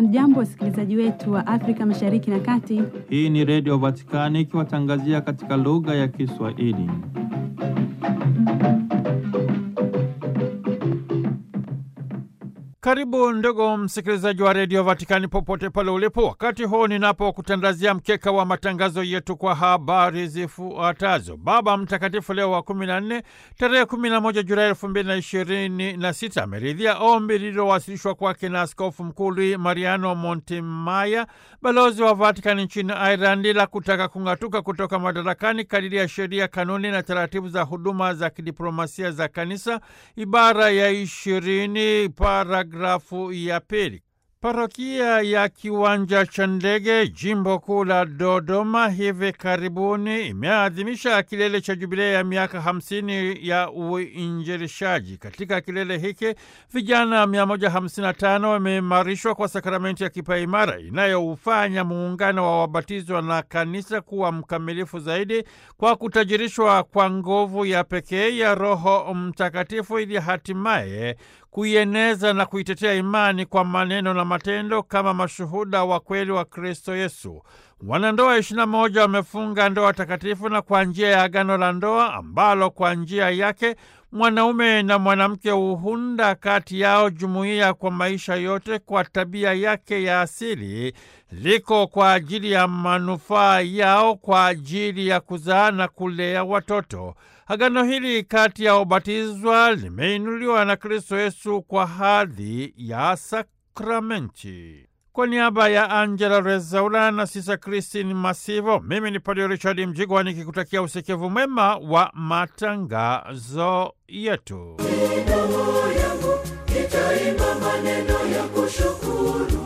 Hamjambo, wasikilizaji wetu wa Afrika Mashariki na Kati. Hii ni Redio Vatikani ikiwatangazia katika lugha ya Kiswahili. Karibu ndugu msikilizaji wa redio Vatikani popote pale ulipo, wakati huu ninapokutandazia mkeka wa matangazo yetu kwa habari zifuatazo. Baba Mtakatifu Leo wa kumi na nne tarehe kumi na moja Julai elfu mbili na ishirini na sita ameridhia ombi lililowasilishwa kwake na Askofu Mkuu Luis Mariano Montemaya, balozi wa Vatikani nchini Ireland, la kutaka kung'atuka kutoka madarakani kadiri ya sheria, kanuni na taratibu za huduma za kidiplomasia za Kanisa, ibara ya ishirini para grafu ya pili. Parokia ya Kiwanja cha Ndege, jimbo kuu la Dodoma, hivi karibuni imeadhimisha kilele cha jubilei ya miaka hamsini ya uinjilishaji. Katika kilele hiki vijana 155 wameimarishwa kwa sakramenti ya kipaimara inayoufanya muungano wa wabatizwa na kanisa kuwa mkamilifu zaidi kwa kutajirishwa kwa nguvu ya pekee ya Roho Mtakatifu ili hatimaye kuieneza na kuitetea imani kwa maneno na matendo kama mashuhuda wa kweli wa Kristo Yesu. Wanandoa ishirini na moja wamefunga ndoa takatifu na kwa njia ya agano la ndoa ambalo kwa njia yake mwanaume na mwanamke huunda kati yao jumuiya kwa maisha yote kwa tabia yake ya asili, liko kwa ajili ya manufaa yao, kwa ajili ya kuzaa na kulea watoto. Agano hili kati ya ubatizwa limeinuliwa na Kristo Yesu kwa hadhi ya sakramenti. Kwa niaba ya Angela Rezaula na Sisa Kristin Masivo, mimi ni Padre Richard Mjigwa nikikutakia usikivu mwema wa matangazo yetu. Roho yangu itaimba maneno ya kushukuru,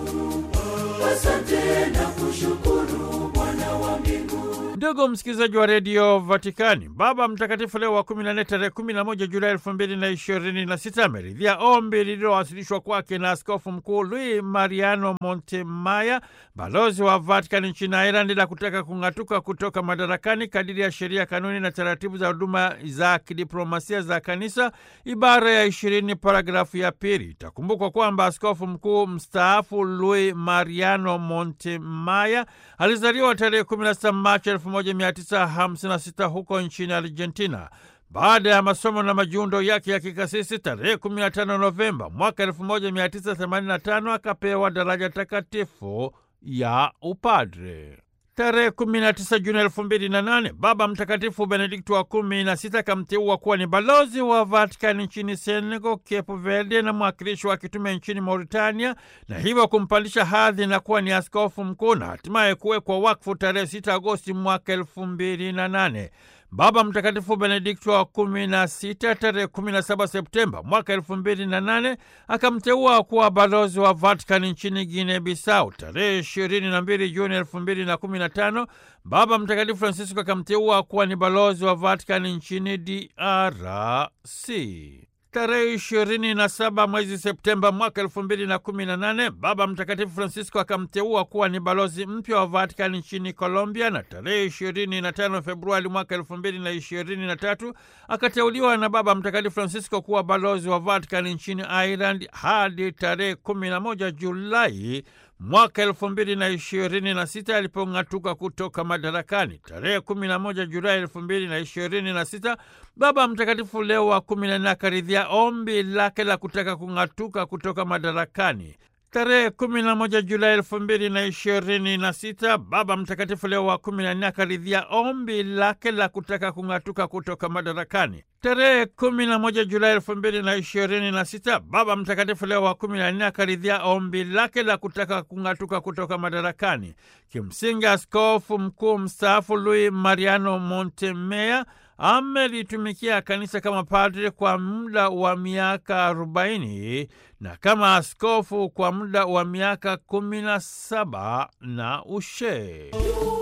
asante na kushukuru Bwana wa mbinguni. Ndugu msikilizaji wa redio Vatikani, Baba Mtakatifu Leo wa 14 tarehe 11 Julai elfu mbili na ishirini na sita ameridhia ombi lililowasilishwa kwake na Askofu Mkuu Luis Mariano Montemaya, balozi wa Vatikani nchini Ireland, la kutaka kung'atuka kutoka madarakani kadiri ya sheria, kanuni na taratibu za huduma za kidiplomasia za Kanisa, ibara ya ishirini paragrafu ya pili. Itakumbukwa kwamba askofu mkuu mstaafu Luis Mariano Montemaya alizaliwa tarehe 16 Machi 1956 huko nchini Argentina. Baada ya masomo na majiundo yake ya kikasisi, tarehe 15 Novemba mwaka 1985 akapewa daraja takatifu ya upadre. Tarehe 19 Juni elfu mbili na nane Baba Mtakatifu Benedikto wa kumi na sita akamteua kuwa ni balozi wa Vatikani nchini Senegal, Cape Verde na mwakilishi wa kitume nchini Mauritania, na hivyo kumpandisha hadhi na kuwa ni askofu mkuu na hatimaye kuwekwa wakfu tarehe 6 Agosti mwaka elfu mbili na nane. Baba Mtakatifu Benedikto wa kumi na sita tarehe kumi na saba Septemba mwaka elfu mbili na nane akamteua kuwa balozi wa Vatikani nchini Guinea Bissau. Tarehe ishirini na mbili Juni elfu mbili na kumi na tano Baba Mtakatifu Francisco akamteua kuwa ni balozi wa Vatikani nchini DRC. Tarehe ishirini na saba mwezi Septemba mwaka elfu mbili na kumi na nane Baba Mtakatifu Francisco akamteua kuwa ni balozi mpya wa Vatikani nchini Colombia, na tarehe ishirini na tano Februari mwaka elfu mbili na ishirini na tatu akateuliwa na Baba Mtakatifu Francisco kuwa balozi wa Vatikani nchini Ireland hadi tarehe kumi na moja Julai mwaka elfu mbili na ishirini na sita alipong'atuka kutoka madarakani. Tarehe kumi na moja Julai elfu mbili na ishirini na sita Baba Mtakatifu Leo wa kumi na nne akaridhia ombi lake la kutaka kung'atuka kutoka madarakani. Tarehe kumi na moja Julai elfu mbili na ishirini na sita Baba Mtakatifu Leo wa kumi na nne akaridhia ombi lake la kutaka kung'atuka kutoka madarakani. Tarehe kumi na moja Julai elfu mbili na ishirini na sita Baba Mtakatifu Leo wa kumi na nne akaridhia ombi lake la kutaka kung'atuka kutoka madarakani. Kimsingi, askofu mkuu mstaafu Luis Mariano Montemaya amelitumikia kanisa kama padre kwa muda wa miaka arobaini na kama askofu kwa muda wa miaka kumi na saba na ushee